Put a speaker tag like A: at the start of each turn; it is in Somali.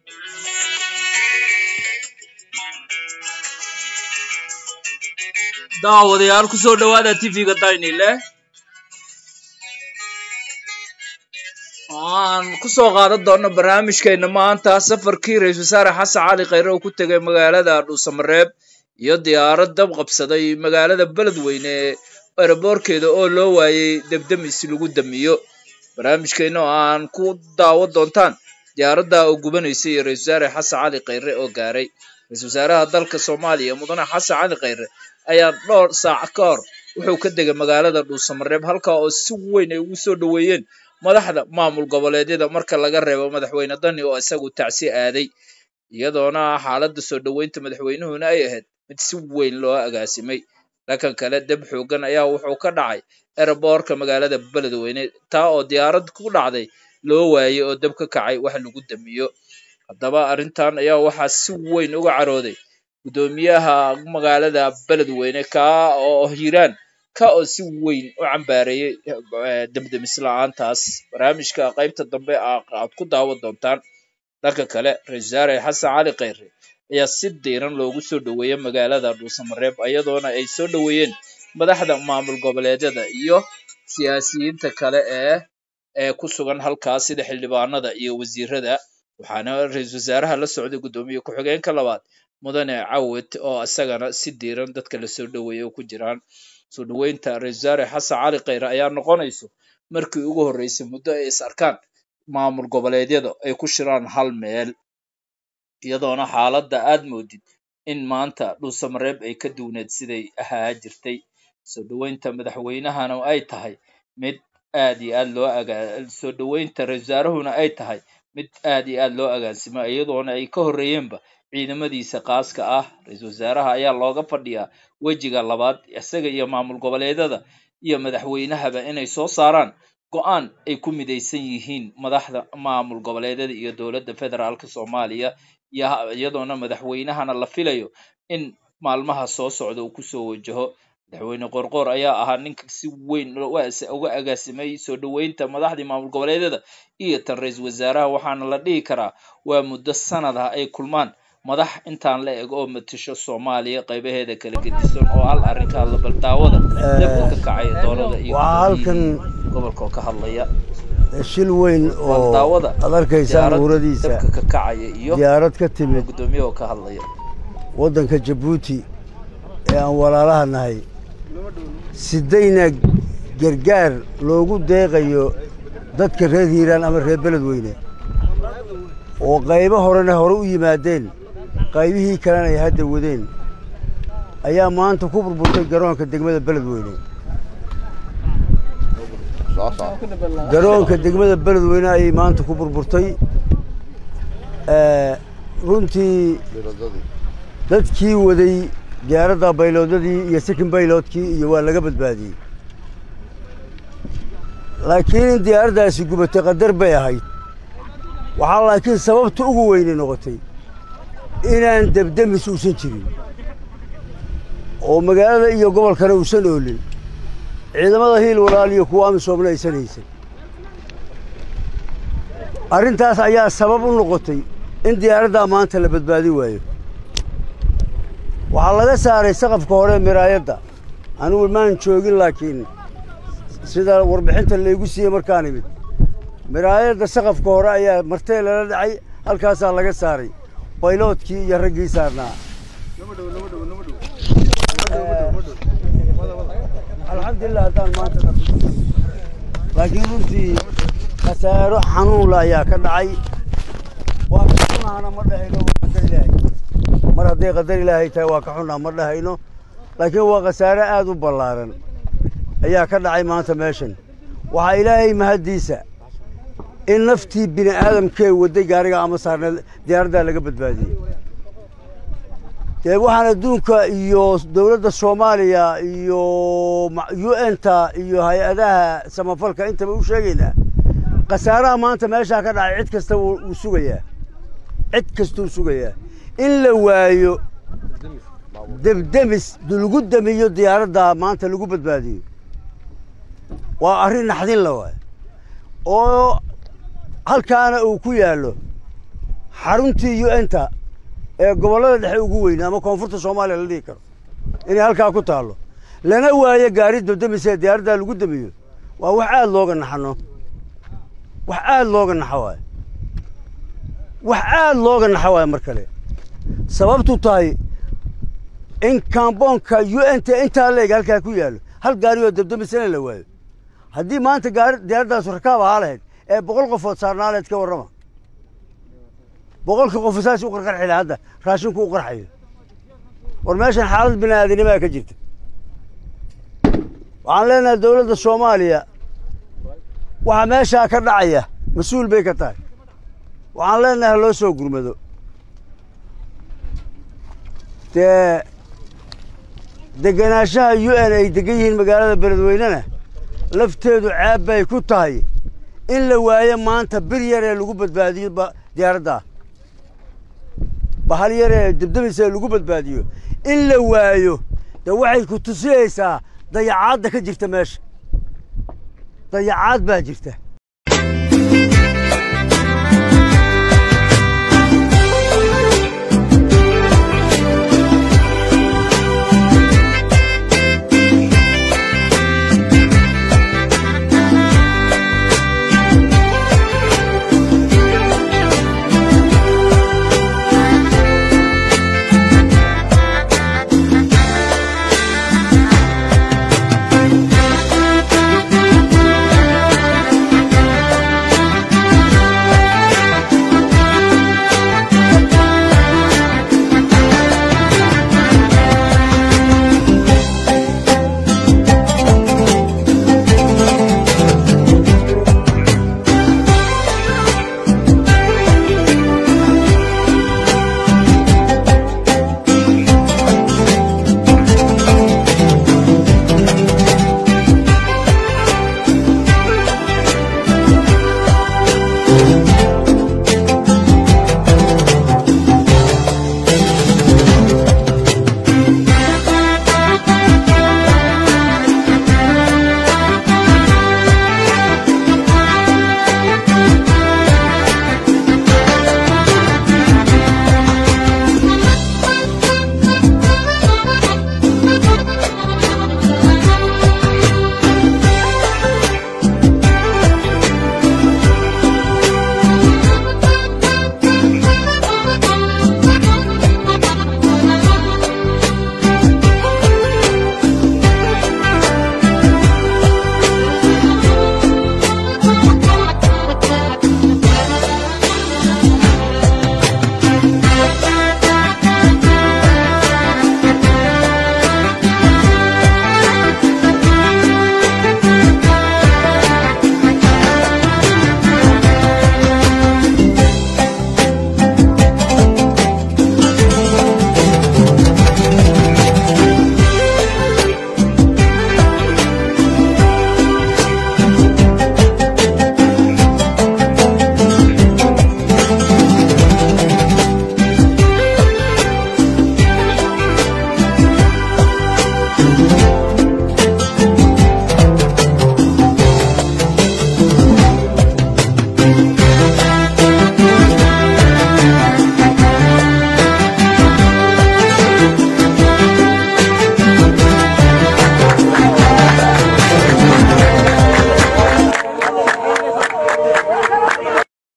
A: daawadayaal ku soo dhowaada tv-ga daynile aan ku soo qaadan doonno barnaamijkeenna maanta safarkii ra-isul wasaare xasan cali khayre oo ku tegay magaalada dhuusamareeb iyo diyaarad dab qabsaday magaalada beledweyne eraboorkeeda oo loo waayey debdemis lagu damiyo barnaamijkeenna oo aan ku daawo doontaan diyaaradda oo gubanaysa iyo ra-isul wasaare xasan cali khayre oo gaaray ra-isul wasaaraha dalka soomaaliya mudane xasan cali khayre ayaa dhowr saac ka hor wuxuu ka degay magaalada dhuusamareeb halkaa oo si weyn ay ugu soo dhoweeyeen madaxda maamul goboleedyada marka laga reebo madaxweyne dani oo isagu tacsi aaday iyadoona xaaladda soo dhoweynta madaxweynuhuna ay ahayd mid si weyn loo agaasimay dhankan kale deb xoogan ayaa wuxuu ka dhacay eraboorka magaalada beledweyne taa oo diyaarad ku dhacday loo waayey oo deb ka kacay wax lagu damiyo haddaba arrintan ayaa waxaa si weyn uga carooday guddoomiyaha magaalada beledweyne kaa oo hiiraan ka oo si weyn u cambaareeyey demdemis la-aantaas barnaamijka qaybta dambe aad ku daawan doontaan dhanka kale ra-isul wasaare xasan cali khayre ayaa si diiran loogu soo dhoweeyey magaalada dhuusamareeb iyadoona ay soo dhoweeyeen madaxda maamul goboleedyada iyo siyaasiyiinta kale ee ee ku sugan halkaas sida xildhibaanada iyo wasiirada waxaana ra-isul wasaaraha la socday guddoomiye ku-xigeenka labaad mudane cawed oo isagana si diiran dadka lasoo dhoweeyey oo ku jiraan soo dhoweynta ra-isul wasaare xasan cali khayre ayaa noqonayso markii ugu horreysay muddo ay is arkaan maamul goboleedyada ay ku shiraan hal meel iyadoona xaaladda aad moodid in maanta dhuusamareeb ay ka duwneed siday ahaa jirtay soo dhoweynta madaxweynahana ay tahay mid aad iyo aad loo agaa soo dhoweynta ra-isul wasaarahuna ay tahay mid aad iyo aad loo agaansimo iyadoona ay ka horreeyeenba ciidamadiisa qaaska ah ra-iisul wasaaraha ayaa looga fadhiyaa wejiga labaad isaga iyo maamul goboleedyada iyo madaxweynahaba inay soo saaraan go-aan ay ku midaysan yihiin madaxda maamul goboleedyada iyo dowladda federaalka soomaaliya iyadoona madaxweynahana la filayo in maalmaha soo socda uu kusoo wajaho madaxweyne qorqoor ayaa ahaa ninka si weyn uga agaasimay soo dhoweynta madaxdii maamul goboleedyada iyo tan ra-iisul wasaaraha waxaana la dhihi karaa waa muddo sanad ah ay kulmaan madax intaan la eg oo matasho soomaaliya qaybaheeda kala gedisan oo hal arrinka hadla baldaawada dabka ka kacay doolada iyo
B: halkan
A: gobolka oo ka hadlaya
B: shil weyn oo
A: baldaawada
B: aad arkaysaan uuradiisa
A: dabka ka kacaya iyo
B: diyaarad ka timid
A: guddoomiye oo ka hadlaya
B: waddanka jabuuti ee aan walaalaha nahay sidayna gargaar loogu deeqayo dadka reer hiiraan ama reer beledweyne oo qaybo horena hore u yimaadeen qaybihii kalena ay hadda wadeen ayaa maanta ku burburtay garoonka degmada beledweyne garoonka degmada beledweyne ayay maanta ku burburtay runtii dadkii waday diyaaradda bayloodadii iyo sikin bayloodkii iyo waa laga badbaadiyey laakiin in diyaaraddaasi gubatay qadar bay ahayd waxaa laakiin sababta ugu weynay noqotay inaan debdemis uusan jirin oo magaalada iyo gobolkana uusan oolin ciidamada hiil walaal iyo kuwa amisoomna aysan haysan arrintaas ayaa sabab u noqotay in diyaaraddaa maanta la badbaadin waayo waxaa laga saaray saqafka hore miraayadda anigu maan joogin laakiin sida warbixinta laygu siiyey markaan imid miraayadda saqafka hore ayaa martee lala dhacay halkaasaa laga saaray bayloodkii iyo raggii saarnaa alxamdulilah haddaan maanta laakiin runtii khasaaro xanuunla ayaa ka dhacay waa ka xunahana ma dhahayno waa qadar ilaahay mar hadday qadar ilaahay tahay waa ka xunaa ma dhahayno laakiin waa khasaare aad u ballaaran ayaa ka dhacay maanta meeshan waxaa ilaahay mahaddiisa in naftii bini aadamkee wadday gaariga ama saarneed diyaaraddaa laga badbaadiyey dee waxaan adduunka iyo dowladda soomaaliya iyo u n-ta iyo hay-adaha samafalka intaba u sheegaynaa khasaaraha maanta meeshaa ka dhacay cid kasta wuu sugayaa cid kastuu sugayaa in la waayo debdemis lagu damiyo diyaaradda maanta lagu badbaadiyo waa arrin naxdin la waay oo halkaana uu ku yaallo xaruntii u n ta ee gobollada dhexe ugu weyna ama koonfurta soomaaliya la dhihi karo inay halkaa ku taallo lana waayo gaari dabdamise ee diyaaraddaa lagu damiyo waa wax aada looga naxano wax aada looga naxo waayo wax aada looga naxo waayo mar kale sababtu tahay in kamboonka u n t intaa leeg halkaa ku yaallo hal gaari oo dabdamisana la waayo haddii maanta gaari diyaaraddaas rakaab ahaa lahayd ee boqol qofood saarnaa lahayd ka warrama boqolkii qof saas u qarqarxi laha hadda raashinku u qarxayo war meeshan xaalad bini aadanimaa ka jirta waxaan leenahay dowladda soomaaliya waxa meeshaa ka dhacaya mas-uul bay ka tahay waxaan leenahay ha loo soo gurmado dee degenaanshaha u n ay degan yihiin magaalada beledweynena lafteedu ceeb bay ku tahay in la waayo maanta bir yar ee lagu badbaadiyo diyaaraddaa bahal yar ee dabdabaysa ee lagu badbaadiyo in la waayo dee waxay ku tusinaysaa dayacaadda ka jirta meesha dayacaad baa jirta